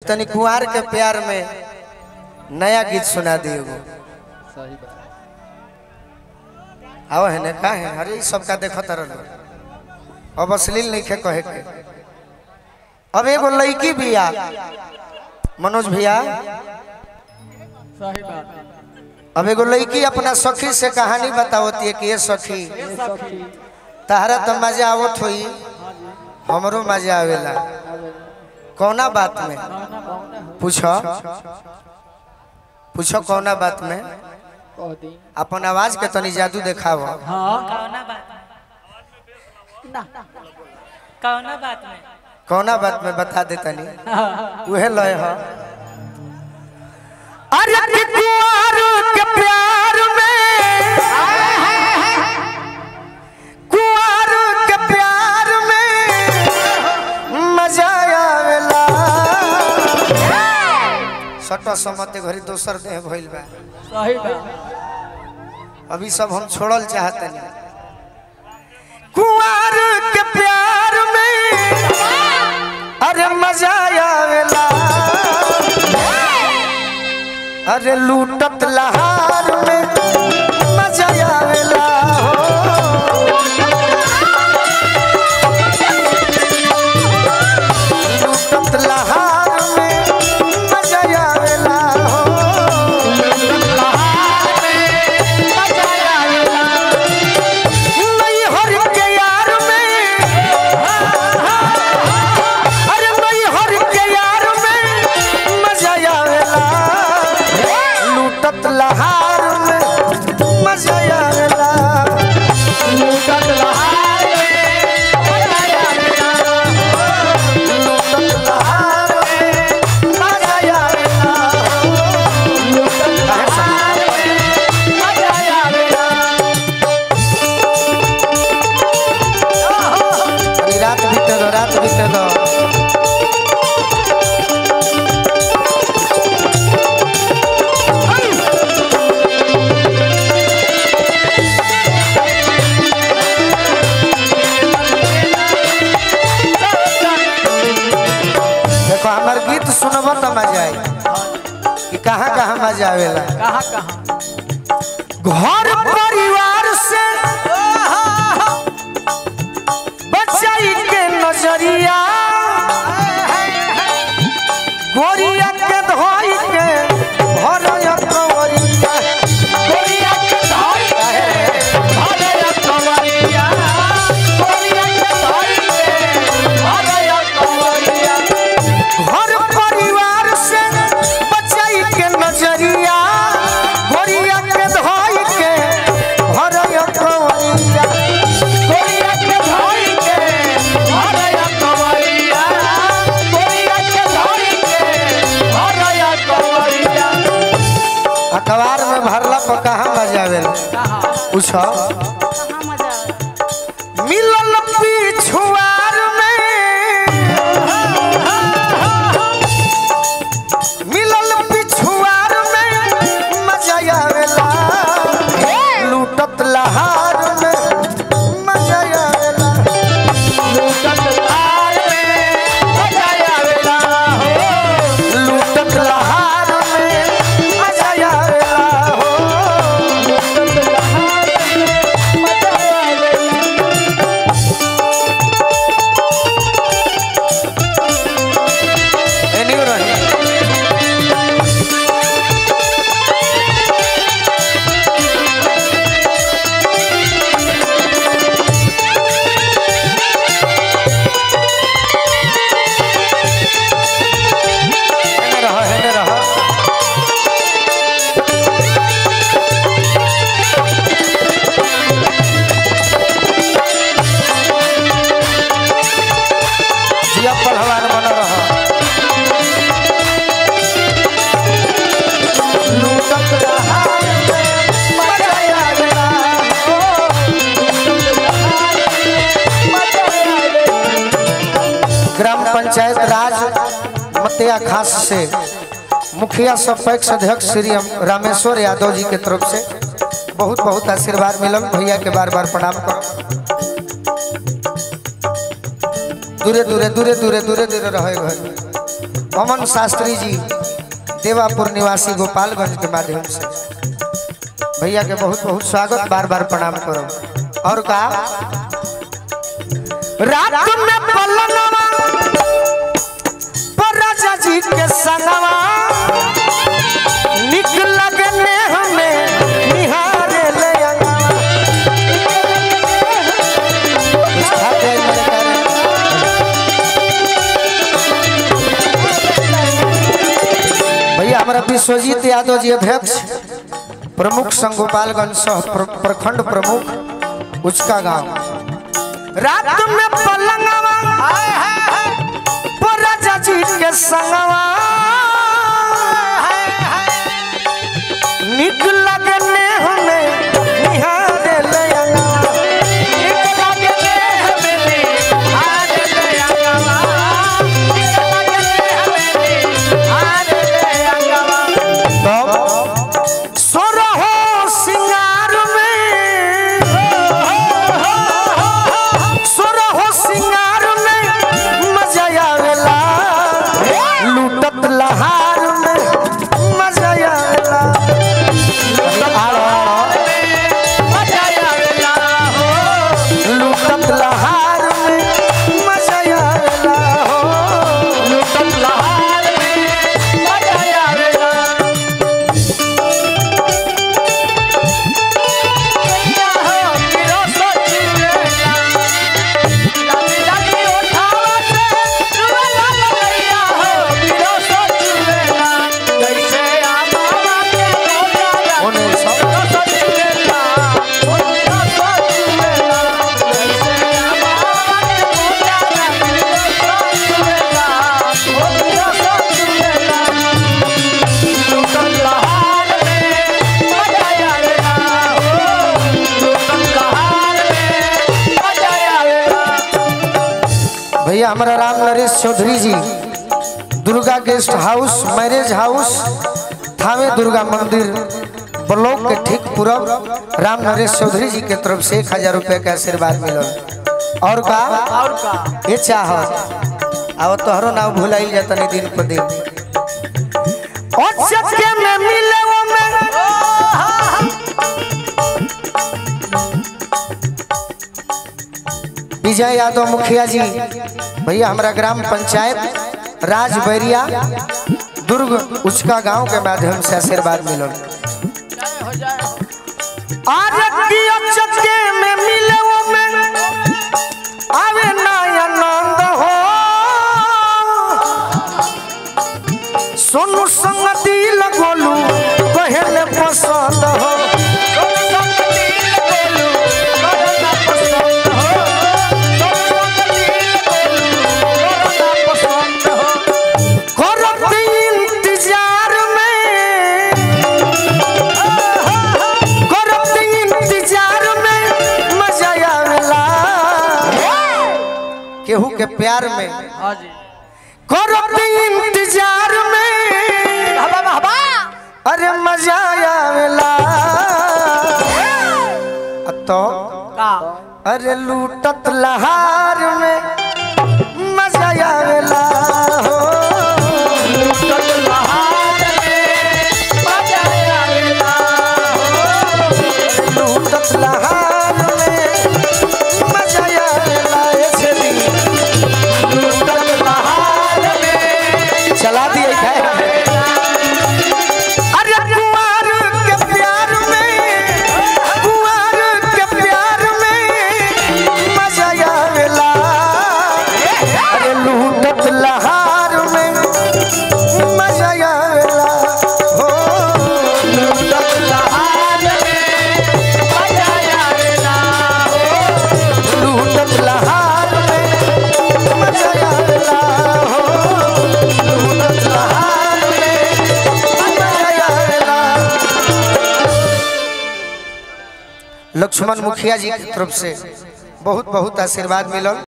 तनी कुंवार के प्यार में नया गीत सुना दियो सही बात आओ है ने का है अरे ई सब का देखत रहलो अब अश्लील नहीं खे कहे के अब एगो लड़की बिया मनोज भैया सही बात अब एगो लड़की अपना सखी से कहानी बतावती है कि ये सखी ये सखी तहरा तो मजा आवत होई हमरो मजा आवेला कौना बात में कौना कौना हो पूछो पूछो कौना बात में कह दी अपन आवाज के तनी जादू देखाव हाँ कौना बात ना कौना बात में कौना बात में बता दे तनी हाँ, उहे लय ह अरे कि कुंवर के प्यार में कुंवर के प्यार में मजा आवेला सटा समते घरी दोसर देह भइल बा सही बात अभी सब हम छोड़ल चाहतनी कुंवर के प्यार में अरे मजा आवेला अरे लूटत लहार में मजा आवेला हो लूटत लहार में मजा आवेला हो नहीं हर के यार में अरे नहीं हर के यार में मजा आवेला लूटत लहार में मजा आवेला लूटत लहार में मजा आवेला लूटत लहार में मजा आवेला लूटत लहार में मजा आवेला अभी रात बीते दो रात बीते दो देखो हमार गीत सुनब तो मजा आई कि कहाँ कहाँ मजा आवेला कहाँ कहाँ घर परिवार से बचाई के नजरिया गोरिया के धोई के भरया कंवरिया गोरिया के धोई के भरया कंवरिया गोरिया के धोई के भरया कंवरिया घर परिवार से बचाई के नजरिया गोरिया के धोई के भरया कंवरिया गोरिया के धोई के भरया कंवरिया गोरिया के धोई के भरया कंवरिया अखबार में भरला पर कहाँ बजावेला कहाँ पूछो कहाँ मजा आवे मिलल पिछुआर में मिलल पिछुआर में मजा आवेला लूटत लहार में मजा आवेला लूटत लहार में मजा आवेला हो लूटत लहार में मजा आवेला हो लूटत लहार में मजा आवेला एनियो रही हेने रहो हेने रहो जिया पहलवान बना रहा लूटत रहा मजा आवेला ग्राम पंचायत राज मतिया खास से मुखिया सरपंच अध्यक्ष श्री रामेश्वर यादव जी के तरफ से बहुत बहुत आशीर्वाद मिलल भैया के बार बार प्रणाम करो दूरे दूरे दूरे दूरे दूरे दूरे रहे घर अमन शास्त्री जी देवापुर निवासी गोपालगंज के माध्यम से भैया के बहुत बहुत स्वागत बार बार प्रणाम करो और कहा रात में पलनवा पर राजा जी के संगवा निक लगने हमें निहारे ले अंगवा इसका जय जयकार। भैया हमारा विश्वजीत यादव जी अध्यक्ष प्रमुख संघ गोपालगंज सह प्र- प्रखंड प्रमुख उचका गांव रात में पलंगवा पर राजा जी के संगवा निक लगने हमें निहारे ले अंगवा। निक लगने हमें निहारे ले अंगवा। निक लगने हमें निहारे ले अंगवा। तब सोरहो सिंगार में सोरहो सिंगार में मजा आवेला लूटत लहार में मजा आवेला आड़ो, आड़ो। लूटत लहार में मजा आवेला हो लूटत लहार में मजा आवेला ओने सब भैया हमारा Ram Naresh Chaudhary ji Durga guest house marriage house Thawe Durga मंदिर ब्लॉक के ठीक पूरब राम नरेश चौधरी जी के तरफ से एक हजार रुपये का आशीर्वाद मिलल और का और का ये चाह अब तोहरो नाम भुलाई जाता नहीं दिन पर दिन और सत्य में मिले वो में विजय यादव मुखिया जी भैया हमारा ग्राम पंचायत राज बैरिया दुर्ग उचका गांव के माध्यम से आशीर्वाद मिलल हो जाए आरतिया चक्के में मिले वो में आवे ना आनंद हो सोनू संग दिल गोलू कहले पसंद हो करत इंतजार में करत इंतजार में मजा आवेला केहू के प्यार में हाँ जी करत इंतजार में हवा हवा अरे मजा आवेला तो का अरे लूटत लहार में मजा आवेला हो लूटत लहार में मजा आवेला हो लूटत लहार में मजा आवेला ऐसे भी लूटत लहार में चला दिए खाए अरे कुंवार के प्यार में कुंवार के प्यार में मजा आवेला अरे लूटत लहार में मजा आवेला हो लूटत लहार में मजा आवेला हो लूटत लहार में मजा आवेला हो लूटत लहार में मजा आवेला लक्ष्मण मुखिया जी की तरफ से बहुत बहुत आशीर्वाद मिलल